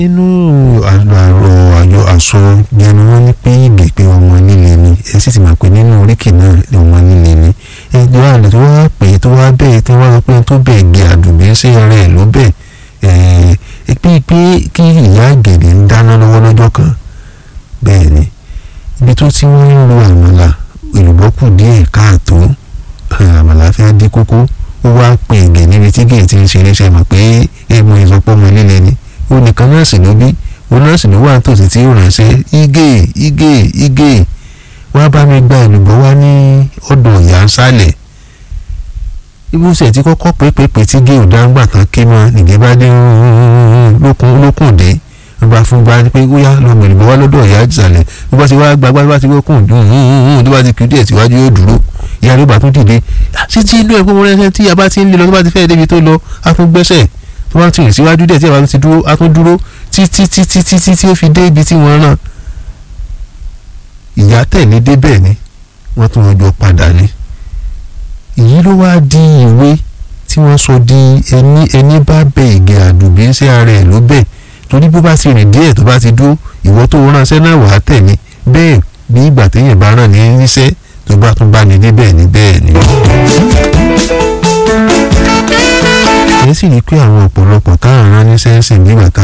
nínú àrò àyọ àsọ yẹnu wọn ní pé ìgbè pé ọmọ líle ni ẹ sì ti mọ̀ pé nínú oríkì náà ni ọmọ líle ni ẹjọ́ àlè tó wá pè tó wá bẹ́ẹ̀ tó wá pé tó bẹ́ẹ̀ gé àdùnbí sí ara ẹ̀ ló bẹ́ẹ̀ ẹ̀ pé pé kí ìyá àgèdè ń dáná lọ́wọ́ lọ́jọ́ kan bẹ́ẹ̀ ni ibi tó ti wọ́n ń lo àmàlà èlùbọ́ kù díẹ̀ káàtó àmàlà fẹ́ dín kókó ó wá pè gè níbi tí gè ti ń ṣeré ṣe mọ̀ pé èèmọ̀ ìsọpọ̀ ọmọ líle ni ó nìkan náà sì ló bí ó náà sì ló wà nítòsí tí ó ránṣẹ́ igé igé igé wá bá mi gba èlùbọ́ wá ní ọ̀dọ̀ ìyá ń sálẹ̀ ibùsẹ̀ tí kọ́kọ́ pépèpè tí gé òdáńgbà kan ké mọ́ nìgé bá dé lókùn dé ló bá fún gba pé ó yá lọ mẹ̀lùbọ́ wá lọ́dọ̀ ìyá ìsàlẹ̀ ló bá ti wá gbagbá bá ti wọ́kùn dùn tó bá ti kú díẹ̀ síwájú yóò dúró ìyá ló bá tún dìde títí inú ẹ̀ gbogbo rẹ̀ tí a bá ti ń lé lọ tó bá ti fẹ́ débi tó lọ á tún gbẹ́sẹ̀ tó bá ti rìn síwájú díẹ̀ tí a bá ti dúró á tún dúró títí títí títí tí ó fi dé ibi tí wọ́n rán ìyá tẹ̀lé débẹ̀ ni wọ́n tún ọjọ́ padà ni èyí ló wá di ìwé tí wọ́n sọ di ẹni ẹni bá bẹ ìgè àdùbí sí ara ẹ̀ ló bẹ̀ torí bó bá ti rìn díẹ̀ tó bá ti dúró ìwọ tó ránṣẹ́ náà wàá tẹ̀lé bẹ́ẹ̀ bí ìgbà téèyàn bá rán ní níṣẹ́ tó bá tún bá ní débẹ̀ ní bẹ́ẹ̀ ni. èyí sì ní pé àwọn ọ̀pọ̀lọpọ̀ táwọn rán níṣẹ́ ń sìn nígbà tá